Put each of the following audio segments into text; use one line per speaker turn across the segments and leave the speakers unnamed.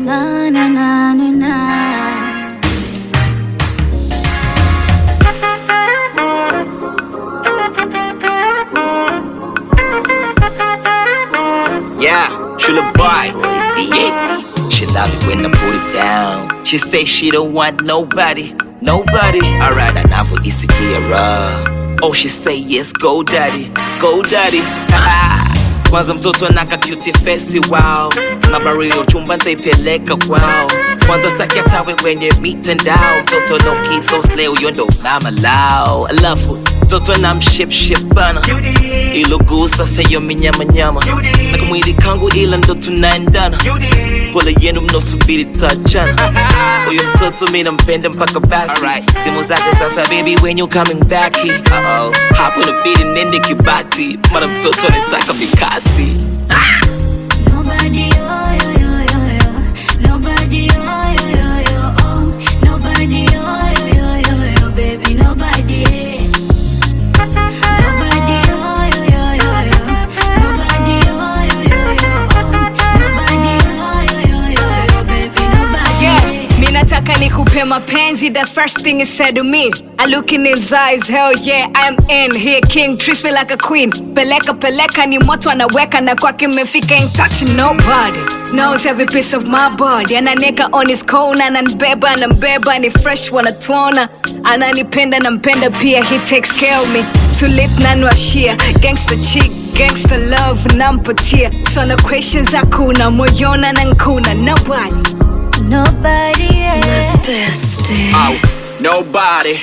na na na na na.
Yeah, she the boy. Yeah. She love it when I put it down. She say she don't want nobody, nobody. Alright, enough with this Kiara. Oh, she say yes, go daddy, go daddy. Kwanza mtoto anaka cute face wow nabario chumba ntaipeleka kwao kwanza staki atawe kwenye mitandao mtoto no kiso slay huyo ndo mama lao alafu mtoto na mshipship bana ilogusa sayo minyamanyama na kamwili kangu ila ndo tunaendana pole yenu mnosubiri tachana huyo mtoto mi nampenda mpaka basi simu zake sasa baby when you coming back Uh-oh. hapo inabidi nende kibati mara mtoto anataka mikasi
Nobody, oh, yo, yo, yo, yo. Nobody, oh, yo, yo, yo, oh. Nobody, oh, yo, yo, yo, yo, baby, nobody. Nobody, oh, yo, yo, yo, yo. Nobody, oh, yo, yo, yo, oh. Nobody, oh, yo, yo, yo, yo, baby, nobody.
Yeah, mi nataka nikupe mapenzi the first thing he said to me I look in his eyes, hell yeah, I'm in here king treats me like a queen peleka peleka ni moto anaweka na kwake mmefika ain't touching nobody knows every piece of my body ananieka on his corner ananibeba anambeba ni fresh wanatuona ananipenda nampenda pia he takes care of me tulit nanwashia gangster chick gangster love nampatia sona questions hakuna moyona na nkuna nobody
Nobody, yeah.
Au, nobody,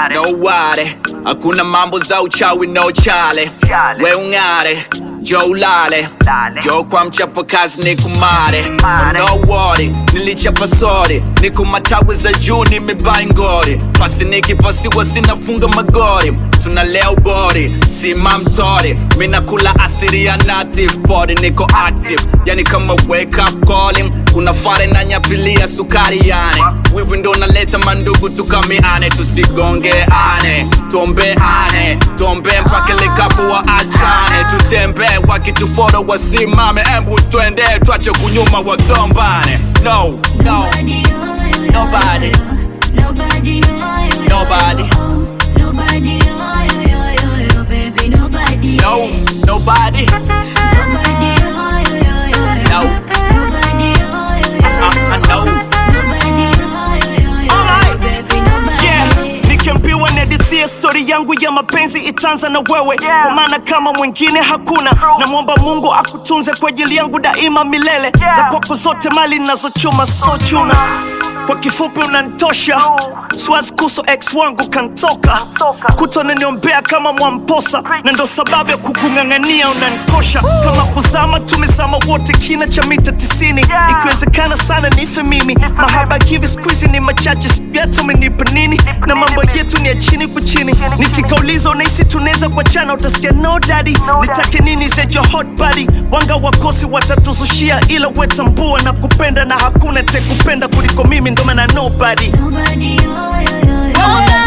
nobody. Hakuna mambo za uchawi no chale, we ung'are jo ulale jo kwa mchapa kazi ni kumare no worry nilichapa sori niko matawi za juu nimebai ngori pasi nikipasiwa sinafunga magori tunalea ubori sima mtori minakula asiri ya native body niko active yani kama wake up calling kuna fare na nyapilia sukari yani wivu ndo naleta mandugu tukamiane tusigongeane tuombeane tuombe mpaka likapo wa achane tutembee wakituforo wasimame embu twende twache kunyuma wagombane no no
Nobody, oh, yo, yo,
Nobody.
yo. Nobody, oh, yo, yo,
Nobody.
yo, oh. Nobody, oh, yo, yo, yo, yo, baby, nobody.
no nobody
Nobody, oh, yo, yo, yo, yo.
No.
Nobody, oh, yo, yo, yo,
I, I know
Nobody, oh, yo, yo, yo,
Alright.
baby, nobody.
yeah nikiambiwa nihadithie stori yangu ya mapenzi itaanza na wewe kwa maana kama mwingine hakuna namwomba mungu akutunze kwa ajili yangu daima milele za kwako zote mali nazochuma so chuna kwa kifupi unanitosha siwazi kuso ex wangu kantoka kutonaniombea kama mwamposa na ndo sababu ya kukung'ang'ania unanikosha kama kuzama tumezama wote kina cha mita tisini ikiwezekana sana nife mimi mahaba hivi skuizi ni machache sijata umenipa nini na mambo yetu ni ya chini kwa chini nikikauliza unahisi tunaweza kuachana utasikia no daddy nitake nini zejo hot body wanga wakosi watatuzushia ila wetambua na kupenda na hakuna tekupenda kuliko mimi ndo maana nobody
Nobody, oh, yo, yo, yo, yo.